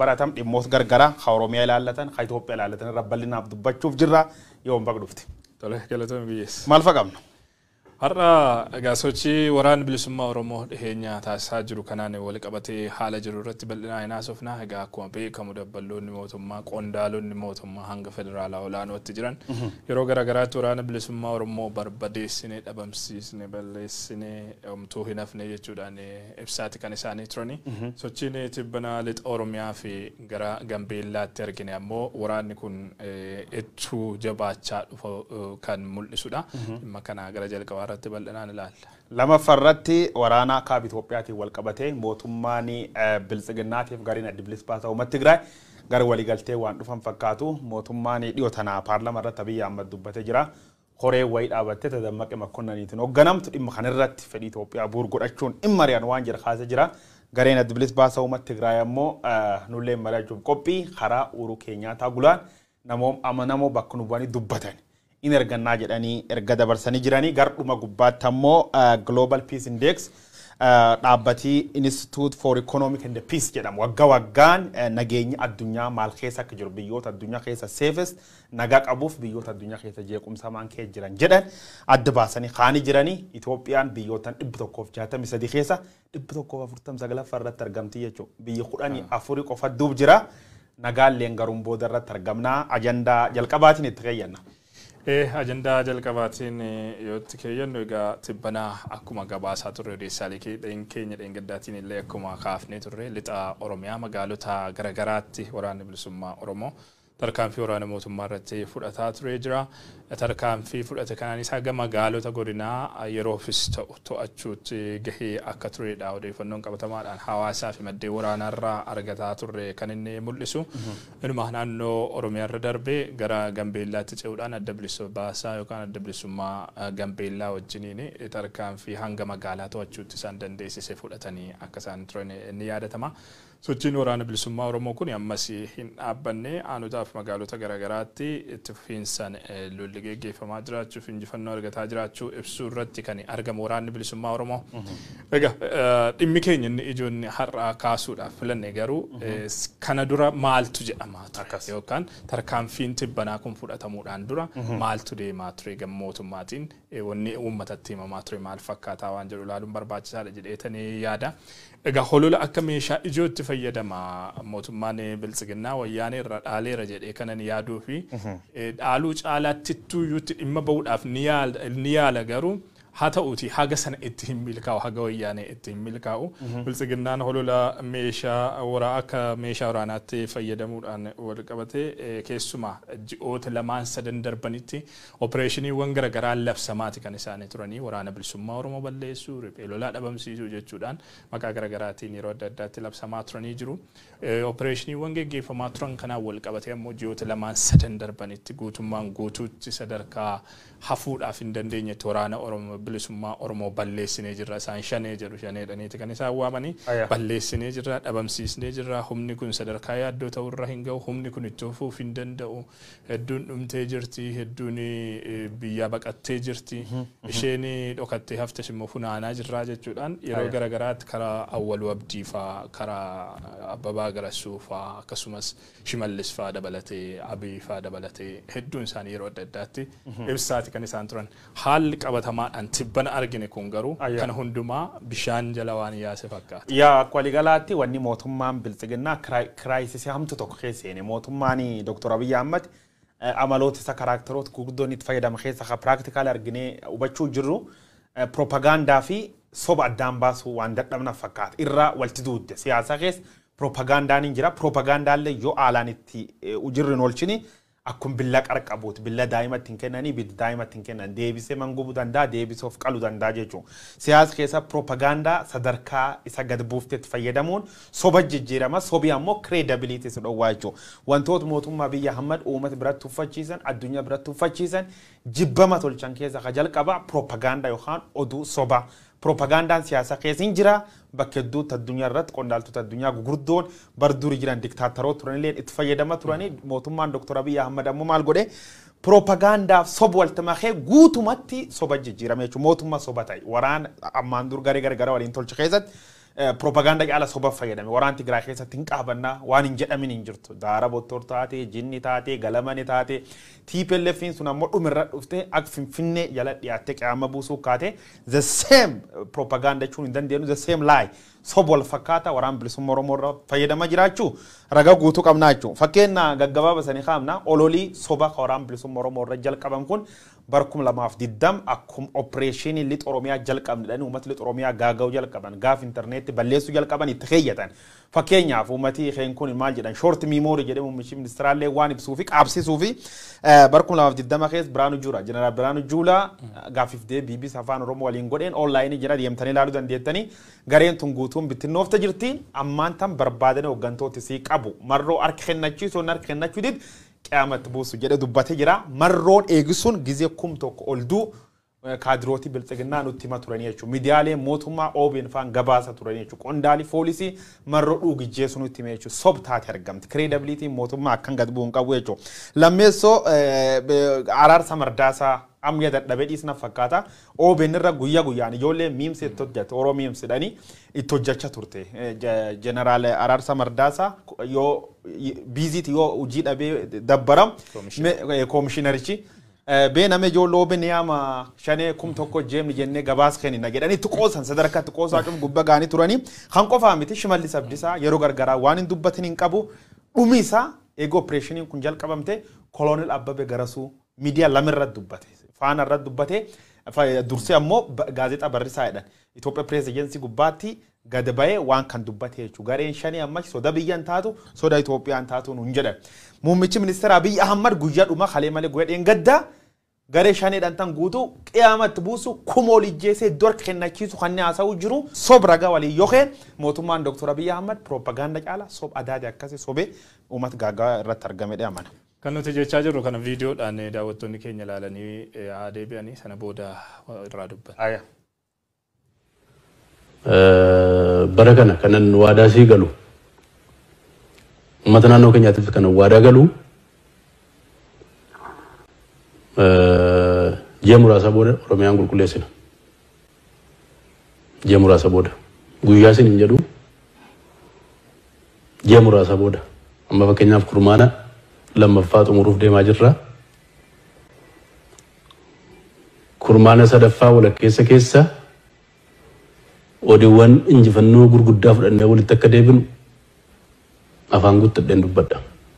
baratam dhimmoota gargaraa ka Oromiyaa ilaallatan ka Itoophiyaa ilaallatan irra bal'inaaf dubbachuuf jirra yoo hin baqdufti. Tole galatoon biyyeessa. Maal fa qabna? Har'a egaa sochii waraana bilisummaa Oromoo dhiheenya taasisaa jiru kanaan wal qabatee haala jiru irratti bal'inaan haasofna. Egaa akkuma beekamu dabballoonni mootummaa qondaalonni mootummaa hanga federaalaa olaanootti jiran yeroo garaagaraatti waraana bilisummaa Oromoo barbadeessine dhabamsiisne balleessine omtuu hin hafne jechuudhaan ibsaati kan isaanii turani. Sochiin tibbana lixa Oromiyaa fi gara Gambeellaatti argine ammoo waraanni kun ittuu jabaachaa dhufu kan mul'isudha. Dhimma kana gara jalqabaa irratti bal'inaan ilaalla. Lamaffarratti waraana kaaba Itoophiyaatiin wal qabatee mootummaan biltsiginnaatiif gariin adda bilisa uummata Tigraay gara waliigaltee waan dhufan fakkaatu mootummaan dhiyoo tanaa paarlama irratti Abiyyi Ahmad dubbatee jira. Horee wayii dhaabattee tadammaqe makkonnaniitiin hoogganamtu dhimma kanarratti fedhii Itoophiyaa bu'uura godhachuun dhimma riyaan waan jira kaasee jira. Gareen adda bilisa uummata Tigraay ammoo nullee mari'achuuf qophii karaa uruu keenyaataa gulaan namoo bakka nu bu'anii dubbatan. in ergannaa jedhanii erga dabarsanii jiranii garduma gubbaatti ammoo Global Peace Index dhaabbatii Institute for Economic and Peace jedhamu waggaa waggaan nageenya addunyaa maal keessa akka jiru biyyoota addunyaa keessa safest nagaa qabuuf biyyoota addunyaa keessa jeequmsa maan keessa jiran jedhan adda baasanii kaanii jiranii Itoophiyaan biyyootan dhibba tokkoof jaatamii sadii keessa dhibba tokkoof afurtam sagalaffaa irratti argamti jechuudha biyya kudhanii afurii qofa duub jira nagaalleen garuun booda irratti argamna ajandaa jalqabaatiin itti keeyyanna. ajandaa jalqabaatiin yoo itti keeyyannu egaa tibbanaa akkuma gabaasaa turre odeessaalee keenya dheengaddaatiin illee akkuma kaafnee turre lixa oromiyaa magaalota garagaraatti waraanni bilisummaa oromoo tarkaanfii waraana mootummaa irratti fudhataa ture jira. Tarkaanfii fudhate kanaanis haga magaalota godinaa yeroofis ta'u to'achuutti gahee akka turedha odeeffannoon qabatamaadhaan hawaasaa fi maddeen waraanaarraa argataa turre kan inni mul'isu. Inuma naannoo Oromiyaa irra darbee gara Gambeellaatti ce'uudhaan adda bilisummaa yookaan adda bilisummaa Gambeellaa wajjiniin tarkaanfii hanga magaalaa to'achuutti isaan dandeessise fudhatanii akka isaan turan ni yaadatama. Sochiin waraana bilisummaa Oromoo kun ammas hin dhaabbanne aanotaa fi magaalota garaagaraatti itti fufiinsaan lolli geggeeffamaa jiraachuuf injifannoo argataa jiraachuu ibsuu irratti kan argamu waraanni bilisummaa Oromoo. Egaa dhimmi keenya inni ijoon har'aa kaasuudhaaf filanne garuu kana dura maaltu jedhamaa ture yookaan tarkaanfiin tibbanaa kun fudhatamuudhaan dura maaltu deemaa ture gama mootummaatiin wanni uummatatti himamaa ture maal fakkaataa waan jedhu ilaaluun barbaachisaadha jedheetanii yaada. Egaa holola akka meeshaa ijootti fayyadama mootummaan biltsiginnaa wayyaanee irra dhaaleera jedhee kanan yaaduu fi dhaaluu caalaatti tuyyuutti dhimma bahuudhaaf ni yaala garuu haa ta'uuti haga sana itti hin milkaa'u haga wayyaanee itti hin milkaa'u biltsiginnaan holola meeshaa waraa akka meeshaa waraanaatti fayyadamuudhaan wal qabatee keessumaa ji'oota lamaan sadan darbanitti opereeshiniiwwan garaagaraa labsamaati kan isaanii turanii waraana bilisummaa oromoo balleessuu riphee lolaa dhabamsiisuu jechuudhaan maqaa garaagaraatiin yeroo adda addaatti labsamaa turanii jiru. Opereeshiniiwwan geggeeffamaa turan kanaan wal qabatee ammoo ji'oota lamaan sadan darbanitti guutummaan guutuutti sadarkaa hafuudhaaf hin dandeenyetti waraana oromoo bilisummaa oromoo balleessinee jirra isaan shanee jedhu shaneedhaniiti kan isaan waamanii balleessinee jirra dhabamsiisnee jirra humni kun sadarkaa yaaddoo ta'urra hin ga'u humni kun itti fufuuf hin danda'u hedduun dhumtee jirti hedduun biyyaa baqattee jirti isheen dhokattee haftes immoo funaanaa jirraa jechuudhaan yeroo garagaraatti karaa awwaluu abdii faa karaa abbabaa garassuu faa akkasumas shimallis faa dabalatee abii faa dabalatee hedduun isaanii yeroo adda addaatti ibsaati kan isaan turan haalli qabatamaadhaan tibbana argine kun garuu kana hundumaa bishaan jala waan yaase fakkaata. Yaa akka waligalaatti wanni mootummaan biltsiginnaa kiraayisisii hamtu tokko keessa seene mootummaan Dr. Abiyyi Ahmad amaloota isa karaakteroota gurguddoon itti fayyadama keessa ka piraktikaali arginee hubachuu jirru propagaandaa fi soba addaan baasuu waan dadhabna fakkaata irraa walti duudde siyaasa keessa propagaandaan hin jira propagaandaallee yoo haalaan itti ujirri hin oolchini akkuma billa qarqabuuti billa daa'imatti hin kennanii billa daa'imatti hin kennan deebisee mangubuu danda'a deebisee of qaluu danda'a jechuudha. Siyaasa keessa propagaandaa sadarkaa isa gad buuftetti fayyadamuun soba jijjiirama sobi ammoo kireedabiliitii isa dhowwaa jechuudha. Wantoota mootummaa biyya Ahmad uummata biratti uffachiisan addunyaa biratti uffachiisan jibbama tolchan keessa ka jalqaba propagaandaa yookaan oduu soba. Propagaandaan siyaasa keessa hin jira bakka hedduutti addunyaa irratti qondaaltota addunyaa gurguddoon bar duri jiran diktaataroo turanillee itti fayyadama turanii mootummaan Dr. Abiyyi Ahmad ammoo maal godhe propagaandaaf soba walitti makee guutumatti soba jijjiirame jechuudha mootummaa soba ta'e waraana ammaan dur garee garee gara waliin tolche keessatti Propaganda caala soba fayyadame waraan Tigraay keessatti hin qaabannaa waan hin jedhamin hin jirtu. Daara bottor taate, jinni taate, galamani taate. TPLFin sun ammoo dhumirra dhufte akka finfinnee jala dhiyaattee qaama buusuu kaate the same propaganda jechuun hin dandeenyu the same lie soba wal fakkaata waraan bilisummaa Oromoo irra fayyadamaa jiraachuu ragaa guutuu qabnaa jechuudha. Fakkeenya gaggabaaba sanii kaamna ololii soba waraan bilisummaa Oromoo irra jalqaban kun bara kuma lamaaf diddam akkuma opereeshinii lixa Oromiyaa jalqabnedhaan uummata lixa Oromiyaa gaaga'uu jalqaban gaaf intarneetti balleessuu jalqaban itti keeyyatan. Fakkeenyaaf uummati keen kun maal jedhan shoort miimoorii jedhee muummichi ministiraallee waan ibsuu fi qaabsisuu fi bara kuma lamaaf diddama keessa Biraanu Juulaa jeneraal Biraanu Juulaa gaafiif deebii BBC afaan Oromoo waliin godheen onlaayinii jira deemtanii ilaaluu dandeettanii gareen tun guutuun bittinnoofta jirti ammaan tan barbaadanii hooggantooti sii qabu marroo harka kennachiisuu harka kennachuu did qiyamatti buusu jedhe dubbatee jira marroon eegisuun gizee kum tokko ol duu kaadirootii biltsiginnaa nutti hima turanii jechuudha. Miidiyaalee mootummaa OBN faan gabaasa turanii jechuudha. Qondaalii foolisii marroo dhuugijjeessu nutti hima jechuudha. Sob taate argamti. Kireedabiliitiin mootummaa akkan gad bu'uun qabu jechuudha. Lammeessoo araarsa mardaasaa amma dadhabee dhiisna fakkaata. OBN irra guyyaa guyyaan ijoollee miimsi itti hojjete Oroo miimsidhanii itti hojjechaa turte. Jeneraal Araarsa Mardaasaa yoo biiziiti yoo hojii dhabee dabbaram koomishinarichi. beename ijoollee OBN yaama shanee kum tokko jeemni jennee gabaas kennina jedhanii itti qoosan sadarkaa itti qoosaa cufu gubbaa gaanii turanii kan qofaa miti shimallis abdisaa yeroo gargaraa waan hin dubbatin hin qabu dhumi isaa eegoo opereeshiniin kun jalqabamte koloonel Abbabee Garasuu miidiyaa lamirratti dubbate faana irratti dubbate dursee ammoo gaazexaa barrisaa jedhan Itoophiyaa pirees ejensii gubbaatti gad ba'ee waan kan dubbate jechuudha. Gareen shanii amma soda biyyaan taatu soda Itoophiyaan taatu nuun jedhan. Muummichi ministeera Abiyyi Ahmad guyyaa dhuma kalee malee guyyaa dheengaddaa garee shaniidhaan tan guutuu qiyaamatti buusu kuma ol ijjeesee dor kennachiisu kan haasa'u jiru sob ragaa walii yookiin mootummaan Dr. Abiyyi Ahmad piroopagaanda caala sob adaati akkasii sobee uummata gaaggaa irratti argamedha amana. Kan nuti jechaa jirru kana viidiyoodhaan daawwattoonni keenya ilaalanii haa deebi'anii sana booda irraa dubban. bara kana kanan waadaa sii galu uummata naannoo keenyaatiif kanan waadaa galu ji'a muraasa booda oromiyaan qulqulleessina. Ji'a muraasa booda guyyaa isin hin jedhu ji'a muraasa booda amma fakkeenyaaf kurmaana lammaffaa xumuruuf deemaa jirra. Kurmaana sadaffaa walakkeessa keessa odeewwan injifannoo gurguddaa fudhannee walitti akka deebinu afaan guuttadheen dubbadha.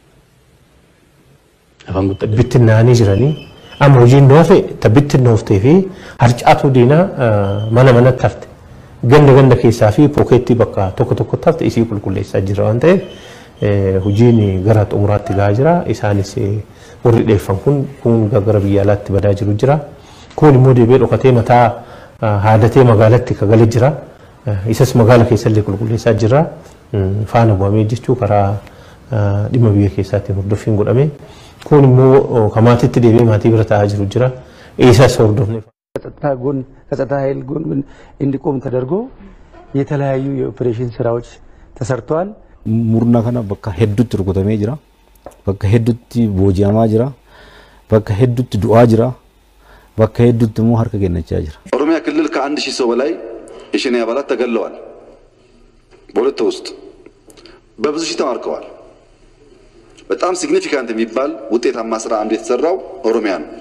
Afaan guuttadheen. bittinnaanii jiranii amma hojiin dhoofe ta bittinnooftee fi harcaatu diinaa mana manatti hafte ganda ganda keessaa fi pookeettii bakka tokko tokkotti hafte isii qulqulleessaa jira waan ta'eef hojiin gara xumuraatti gahaa jira isaanis warri dheeffan kun kun gara biyya alaatti badaa jiru jira kun immoo deebi'ee dhokatee mataa haadatee magaalatti kagalee jira isas magaala keessallee qulqulleessaa jira faana bu'amee jechuu karaa dhimma biyya keessaatiin hordoffiin godhame kun immoo kamaatitti deebi'ee maatii bira taa'aa jiru jira eessas hordofne. ከጸጥታ ጎን ከጸጥታ ኃይል ጎን እንዲቆም ተደርጎ የተለያዩ የኦፕሬሽን ስራዎች ተሰርተዋል። murna kana bakka hedduutti rukutamee jira bakka hedduutti booji'amaa jira bakka hedduutti du'aa jira bakka hedduutti immoo harka kennachaa jira. ኦሮሚያ ክልል ከአንድ ሺህ ሰው በላይ የሸኔ አባላት ተገለዋል። በሁለት ውስጥ በብዙ ሺህ ተማርከዋል። በጣም ሲግኒፊካንት የሚባል ውጤታማ ስራ አንዱ የተሰራው ኦሮሚያ ነው።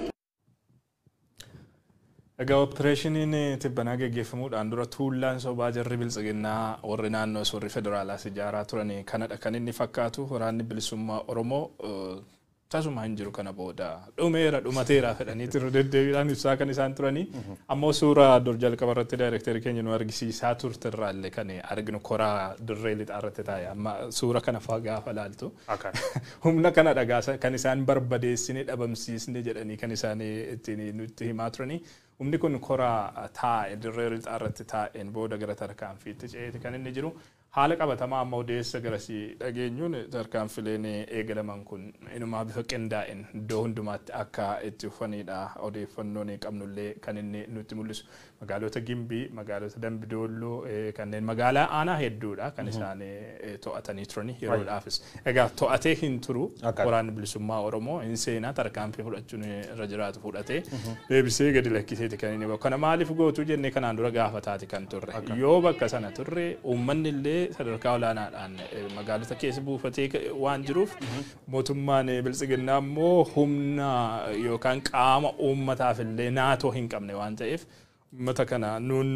Egaa opereeshiniin tibbanaa geggeeffamuudhaan dura tuullaan sobaa jarri biltsiginnaa warri naannoo warri federaalaas ijaaraa turan kanadha kan inni fakkaatu waraanni bilisummaa Oromoo tasuma hin jiru kana booda dhumeera dhumateera fedhaniitti irra deddeebiidhaan ibsaa kan isaan turanii ammoo suuraa dur jalqaba irratti daayirekteerii keenya nu argisiisaa turte irraallee kan arginu koraa dirree lixaa irratti taa'e amma suura kana faa gaafa laaltu humna kana dhagaasa kan isaan barbadeessine dhabamsiisne jedhanii kan isaan ittiin nutti himaa turanii humni kun koraa taa'e dirree lixaa irratti taa'een booda gara tarkaanfiitti ce'eeti kan inni jiru haala qabatamaa amma odeessa garasii dhageenyuun tarkaanfileen eegalaman kun inumaa bifa qindaa'een iddoo hundumaatti akka itti ufanidha odeeffannoon qabnullee kan inni nutti mul'isu magaalota gimbii magaalota dambidoolloo kanneen magaalaa aanaa hedduudha kan isaan to'atanii turani yeroodhaafis egaa to'atee hin turu waraanni bilisummaa oromoo hin seenaa tarkaanfii fudhachuun irra jiraatu fudhatee deebisee gadi lakkiseeti gaheeti kan inni kana maaliif gootu jennee kanaan dura gaafataati kan turre yoo bakka sana turre uummanni illee sadarkaa olaanaadhaan magaalota keessa buufatee waan jiruuf mootummaan biltsiginnaa immoo humna yookaan qaama uummataaf illee naatoo hin qabne waan ta'eef uummata kana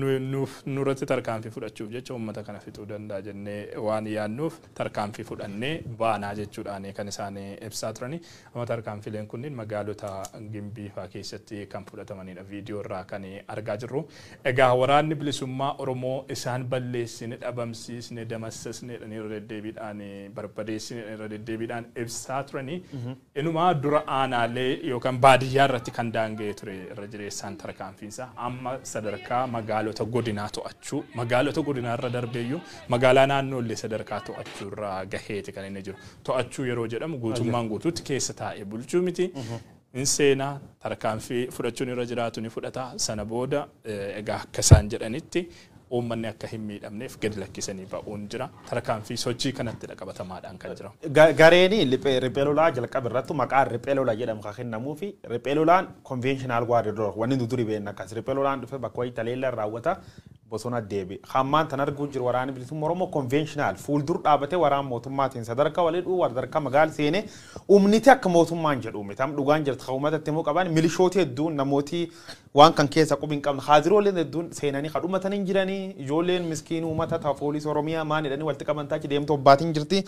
nurratti tarkaanfii fudhachuuf jecha uummata kana fixuu danda'a jennee waan yaadnuuf tarkaanfii fudhannee baanaa jechuudhaan kan isaan ibsaa turani. Amma tarkaanfileen kunniin magaalota gimbii fa'aa keessatti kan fudhatamanidha viidiyoo irraa kan argaa jirru. Egaa waraanni bilisummaa Oromoo isaan balleessine dhabamsiisne damassasne irra deddeebiidhaan barbadeessine irra deddeebiidhaan ibsaa turani. Inumaa dura aanaalee yookaan baadiyyaa irratti kan daanga'ee ture irra jireessaan tarkaanfiinsa amma sadarkaa magaalota godinaa to'achuu magaalota godinaa irra darbeeyyuu magaalaa naannoo illee sadarkaa to'achuu irra gaheeti kan inni jiru to'achuu yeroo jedhamu guutummaan guutuutti keessa taa'ee bulchuu miti. In seenaa tarkaanfii fudhachuun irra jiraatu ni fudhata sana booda egaa akka isaan jedhanitti uummanni akka hin miidhamneef gadi lakkisanii ba'uun jira tarkaanfii sochii kanatti qabatamaadhaan kan jira. Gareeni riphee lolaa jalqaba irratti maqaan riphee lolaa jedhamu kan kennamuu fi riphee lolaan konvenshinal waardiyoor wanni nu durii beekna akkas riphee lolaan dhufe bakka wayii taleella raawwata bosona deebi. Hammaan tan arguu jiru waraanni bilisummaa Oromoo konvenshinal fuuldur dhaabatee waraan mootummaatiin sadarkaa walii dhuu sadarkaa magaal seenee humniti akka mootummaan jedhu mitam dhugaan jirtu kan uummatatti immoo qaban milishooti hedduun namooti waan kan keessa qubi hin qabne haadirooleen hedduun seenanii kan dhumatanii jiranii ijoolleen miskiin uummata ta'a poolisii Oromiyaa maan jedhanii walitti qaban taachi deemtu obbaatiin jirti.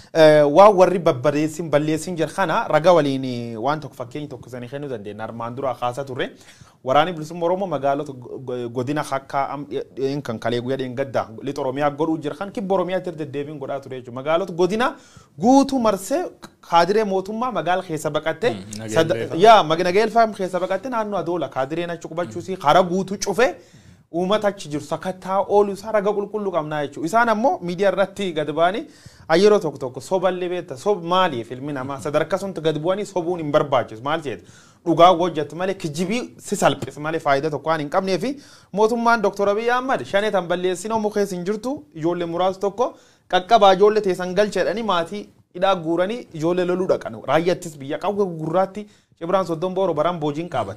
Waan warri babbadeessin balleessin jira kana raga waliin waan tokko fakkeenya tokko sanii kennuu dandeenya armaan dura kaasaa turre. Waraanni bilisummaa Oromoo magaalota godina akka kan kalee guyyaa dheengaddaa lixa Oromiyaa godhuu jira kan kibba Oromiyaa irra deddeebiin godhaa ture jechuudha. Magaalota godina guutuu marsee kaadiree mootummaa magaala keessa baqattee yaa nagaelfaa keessa baqattee naannoo adoola kaadireen achi qubachuusii karaa guutuu cufee uummata achi jiru sakattaa oolu isaa raga qulqulluu qabnaa jechuudha. Isaan ammoo miidiyaa irratti gad ba'anii yeroo tokko tokko soballee beekta sob maaliif ilmi namaa sadarkaa sunti gad bu'anii sobuun hin barbaachisu maal jedhu dhugaa hojjetu malee kijibii si salphis malee faayidaa tokko waan hin qabnee fi mootummaan Dr. Abiy Ahmad shanee tan balleessinoo mukeessa hin jirtu ijoollee muraasa tokko qaqqabaa ijoollee teessan galcheedhanii maatii hidhaa guuranii ijoollee loluu dhaqan raayyaattis biyya qawwee gurraatti cibraan soddon booro baraan boojiin qaaban.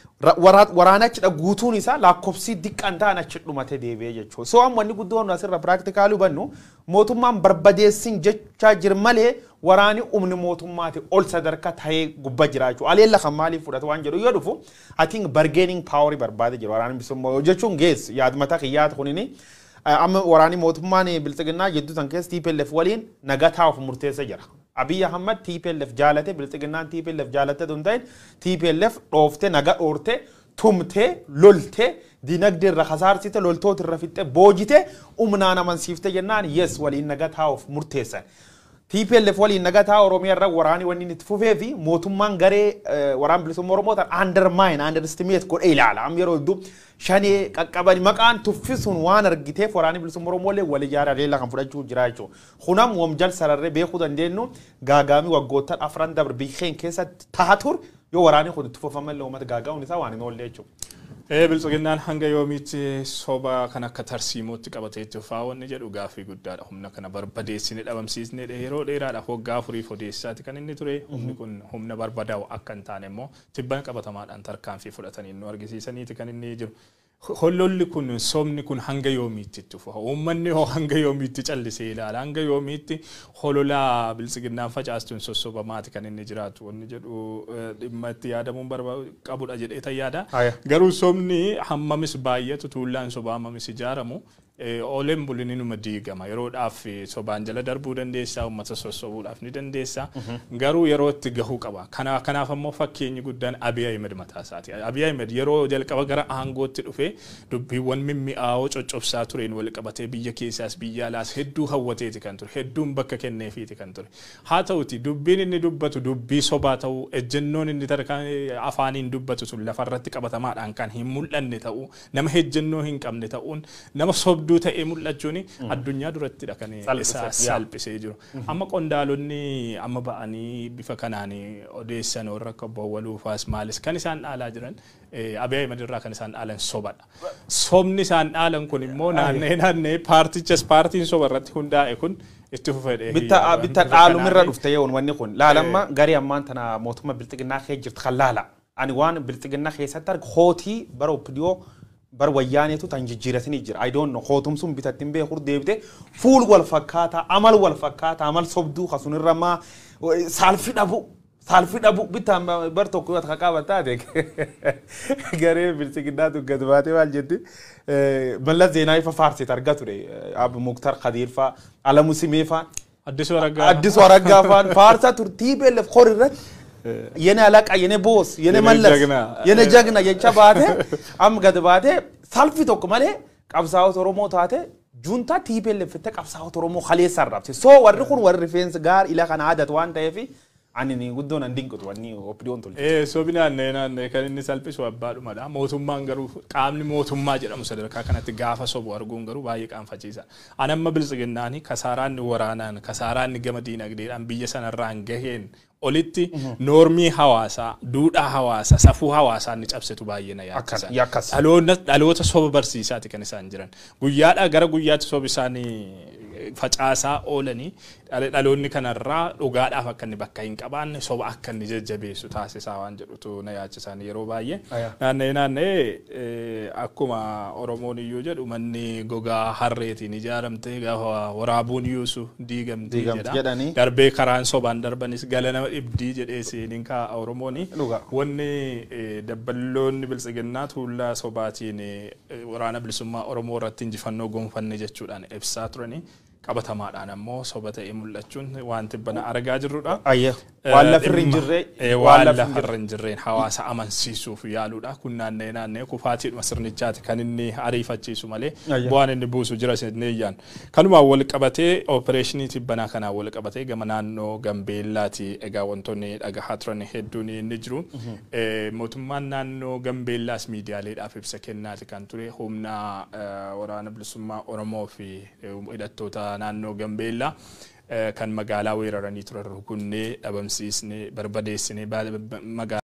waraana achidha guutuun isaa lakkoofsi diqqaan ta'an achi dhumate deebi'ee jechuudha. So amma wanni guddoon asirra piraaktikaalii hubannu mootummaan barbadeessin jechaa jir malee waraani humni mootummaati ol sadarkaa ta'ee gubbaa jira jechuudha. Aleella kan maaliif fudhata waan jedhu yoo dhufu I think bargaining power barbaade jira waraanni bilisummaa jechuun geessu yaadmata kiyyaata kunini. Amma waraanni mootummaan biltsiginnaa jidduu san keessa TPLF waliin nagaa taa'uuf murteessa jira. Abiy Ahmad TPLF jaalate biltsiginnaan TPLF jaalate tun ta'in TPLF dhooftee naga dhoortee tumtee loltee dinagdee irra kasaarsite loltoota irra fixxee boojite humnaan amansiifte jennaan yes waliin naga taa'uuf murteessan. TPLF waliin naga taa'u Oromiyaa irra waraanii wanni itti fufee fi mootummaan garee waraan bilisummaa Oromoo tan undermine underestimate godhee ilaala. Amma yeroo hedduu shanee qaqqabani maqaan tuffisuun waan argiteef waraanni bilisummaa Oromoo illee wal ijaara leellaa kan fudhachuu jira jechuudha. Kunam wamjal sararree beekuu dandeenyu gaagaamii waggoottan afran dabre biyyeen keessatti ta'a ture yoo waraanni kun itti fufamallee uummata gaagaa'uun isaa waan hin oolle jechuudha. Biltsiginnaan hanga yoomiitti soba kan akka tarsiimootti qabateetti fa'aa wanni jedhu gaaffii guddaadha. Humna kana barbadeessine dhabamsiisne yeroo dheeraadhaaf waggaa afuriif odeessaati kan inni ture. Humni kun humna barbadaa'u akka hin taane immoo tibban qabatamaadhaan tarkaanfii fudhatanii nu argisiisaniiti kan inni jiru. Hollolli kun sobni kun hanga yoomiitti itti fufa. Uummanni hoo hanga yoomiitti callisee ilaala. Hanga yoomiitti hololaa biltsiginnaan facaastuun sossobamaati kan inni jiraatu. Wanni jedhu dhimma itti yaadamuun qabudha jedhee tan yaada. Garuu sobni hammamis baay'atu tuullaan sobaa hammamis ijaaramu. Ooleen bulini numa diigama yeroodhaaf sobaan jala darbuu dandeessa uummata sossobuudhaaf ni dandeessa garuu yeroo itti gahuu qaba kanaaf ammoo fakkeenyi guddaan Abiy Ahmed mataa isaati Abiy Ahmed yeroo jalqaba gara aangootti dhufe dubbiiwwan mimmi'aawoo coccobsaa tureen wal qabatee biyya keessaas biyya alaas hedduu hawwateeti kan ture hedduun bakka kenneefiiti kan ture haa ta'uti dubbiin inni dubbatu dubbii sobaa ta'uu ejjennoon inni afaaniin dubbatu sun lafarratti qabatamaadhaan kan hin mul'anne ta'uu nama ejjennoo hin qabne ta'uun nama sobdu sobduu ta'ee mul'achuun addunyaa durattidha kan isaa salphisee jiru. Amma qondaalonni amma ba'anii bifa kanaan odeessan warra akka bowwaluufaas maalis kan isaan dhaalaa jiran Abiy Ahmed irraa kan isaan dhaalan sobadha. Sobni isaan dhaalan kun immoo naannee naannee paartichas paartiin soba irratti hundaa'e kun itti fufedhe. Bitta dhaalumirra dhufte yeroon wanni kun laalamma garii ammaan tana mootummaa bilxiginnaa kee jirtu kan laala. ani waan bilxiginna keessatti argu hootii bara oppidiyoo bar wayyaaneetu tan jijjiiratanii jira. I don't know hootum sun bitattiin beekur deebite fuul wal fakkaataa amal wal fakkaataa amal sobduu kasunirra maa saalfi dhabu saalfi dhabu bitaan bar tokko yoo akka qaban taate garee bilxiginnaatu gad baatee maal jetti mallas zeenaa ifa faarsit arga ture ab muktar khadiir faa alamu simee faa አዲሱ አረጋ አዲሱ አረጋ ፋን ፋርሳ ቱርቲ ቤለፍ ኮርረት የኔ አለቃ የኔ ቦስ የኔ የኔ መለስ ጀግና። የኔ ጀግና የቻ ባቴ አም ገድ ባቴ ሳልፊ ቶክ መሌ ቀብሳዎት ኦሮሞ ታቴ ጁንታ ቲፔለፍ ተ ቀብሳዎት ኦሮሞ ከሌ ሰራብሴ ሶ ወሪ ኩን ወሪ ሪፌንስ ጋር ኢላ ከና አደት ዋን ተየፊ አኒኒ ጉዶን እንዲንቅጡ ወኒ ኦፕዲዮን ቱል Sobi naannee naannee kan inni salphisu abbaadhumadha. Mootummaan garuu qaamni mootummaa jedhamu sadarkaa kanatti gaafa sobu arguun garuu baay'ee qaanfachiisa. Ani amma biltsiginnaani kasaaraanni waraanaan kasaaraanni gama diinagdeedhaan biyya sanarraan gaheen olitti noormii hawaasaa, duudhaa hawaasaa, safuu hawaasaa inni cabsitu baay'ee na yaaddisa. Akkas- yakkas. Dhaloota dhaloota soba barsiisaati kan isaan jiran. Guyyaadhaa gara guyyaatti sobi isaanii facaasaa oolanii dhal- dhaloonni kanarraa dhugaadhaaf akka inni bakka hin qabaanne soba akka inni jajjabeessu taasisaa waan jedhutu na yaachisan yeroo baay'ee. Aya. Naanna'ee naanna'ee eh, akkuma Oromoon iyyuu jedhu manni gogaa harreetiin ijaaramtee gaafa waraabuun yuusu diigamtii Diigamti jedha. jedhanii. Darbee karaan sobaan darbanis gala nama dhibdii jedhee seeniin kaa'a Oromooni. Dhugaa. Wanni eh, dabballoonni biltsiginnaa tuullaa sobaatiin eh, waraana bilisummaa Oromoo irratti injifannoo gonfanne jechuudhaan ibsaa turani. Qabatamaadhaan ammoo soba ta'ee mul'achuun wanti bana argaa jirrudha. ayye waan lafirri hin jirre Eh, waan lafarra hin jirreen hawaasa amansiisuuf yaaluudha. Kun naanna'ee naanna'ee kufaatiidhuma sirnichaati kan inni ariifachiisu malee Ayya. bu'aan inni buusu jira sinneeyyaan. Kanumaan wal qabatee oopereeshinii tibbanaa kanaan wal qabatee gama naannoo Gambeellaati egaa wantoonni dhagahaa turan hedduun inni jiru. Eh, Mootummaan naannoo Gambeellaas miidiyaaleedhaaf ibsa kennaati kan ture humna eh, waraana bilisummaa Oromoo fi eh, hidhattoota naannoo Gambeellaa. eh, kan magaalaa weeraranii turan rukunnee dhabamsiisnee barbadeessinee ba- ba- magaalaa